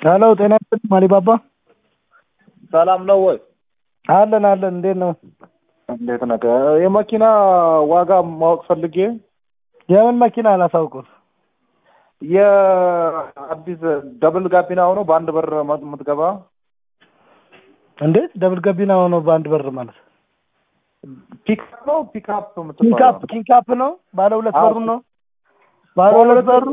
ሄሎ ጤና ይስጥልኝ አሊባባ ሰላም ነው ወይ? አለን አለን እንዴት ነው እንዴት ነህ? የመኪና ዋጋ ማወቅ ፈልጌ የምን መኪና አላሳውቁት የአዲስ ደብል ጋቢና ሆኖ በአንድ በር የምትገባ እንዴት ደብል ገቢና ሆኖ በአንድ በር ማለት ፒክአፕ ነው ፒክአፕ ኪንካፕ የምትባለው ኪንካፕ ነው ባለ ሁለት አዎ። በሩ ነው ባለ ሁለት በሩ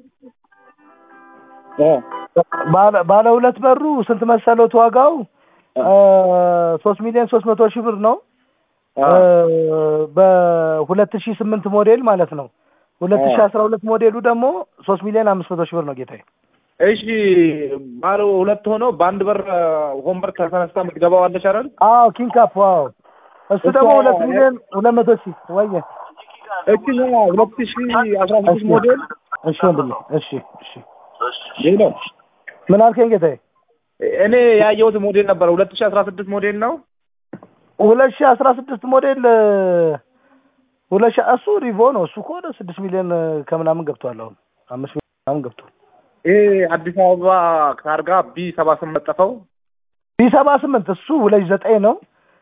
ባለ- ባለ ሁለት በሩ ስንት መሰሎት ዋጋው ሶስት ሚሊዮን ሶስት መቶ ሺህ ብር ነው አ፣ በሁለት ሺህ ስምንት ሞዴል ማለት ነው ሁለት ሺህ አ። አስራ ሁለት ሞዴሉ ደግሞ ሶስት ሚሊዮን አምስት መቶ ሺህ ብር ነው ጌታዬ እሺ ባለ ሁለት ሆኖ በአንድ በር ወንበር ተነስታ የምትገባው አለች አይደል? አዎ ኪንካፕ ዋው እሱ እሷ- ደግሞ ሁለት ሚሊዮን ሁለት መቶ ሺህ ወየ እቺ ሁለት ሺ አስራ ስድስት ሞዴል እሺ ወንድሜ እሺ እሺ ይህ ነው። ምን አልከኝ ጌታዬ እኔ ያየሁት ሞዴል ነበረ ሁለት ሺ አስራ ስድስት ሞዴል ነው። ሁለት ሺህ አስራ ስድስት ሞዴል ሁለት ሺህ እሱ ሪቮ ነው እሱ ከሆነ ስድስት ሚሊዮን ከምናምን ገብቷል አሁን አምስት ሚሊዮን ምናምን ገብቷል ይሄ አዲስ አበባ ታርጋ ቢ ሰባ ስምንት መጠፈው ቢ ሰባ ስምንት እሱ ሁለት ሺህ ዘጠኝ ነው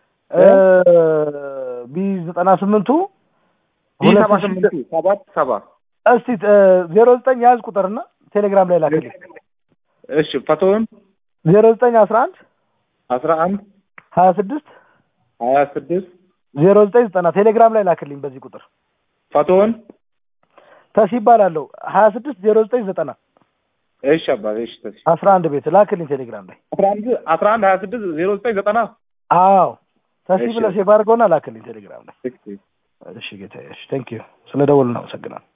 ቢ ዘጠና ስምንቱ ቢ ሁለት ሰባ ሺህ ስምንቱ ሰባት ሰባ እስቲ ዜሮ ዘጠኝ ያዝ ቁጥርና ቴሌግራም ላይ ላክልኝ እሺ ፈቶውን ዜሮ ዘጠኝ አስራ አንድ አስራ አንድ ሀያ ስድስት ሀያ ስድስት ዜሮ ዘጠኝ ዘጠና ቴሌግራም ላይ ላክልኝ በዚህ ቁጥር ፈቶውን ተስ ይባላለሁ ሀያ ስድስት ዜሮ ዘጠኝ ዘጠና እሺ አባቴ እሺ ተሽ አስራ አንድ ቤት ላክልኝ ቴሌግራም ላይ አስራ አንድ አስራ አንድ ሀያ ስድስት ዜሮ ዘጠኝ ዘጠና አዎ ተሲ እሺ። ብለህ ሴቭ አድርገውና ላክልኝ ቴሌግራም ላይ እሺ እሺ ጌታዬ እሺ ቴንክ ዩ ስለ ደወሉ እናመሰግናለን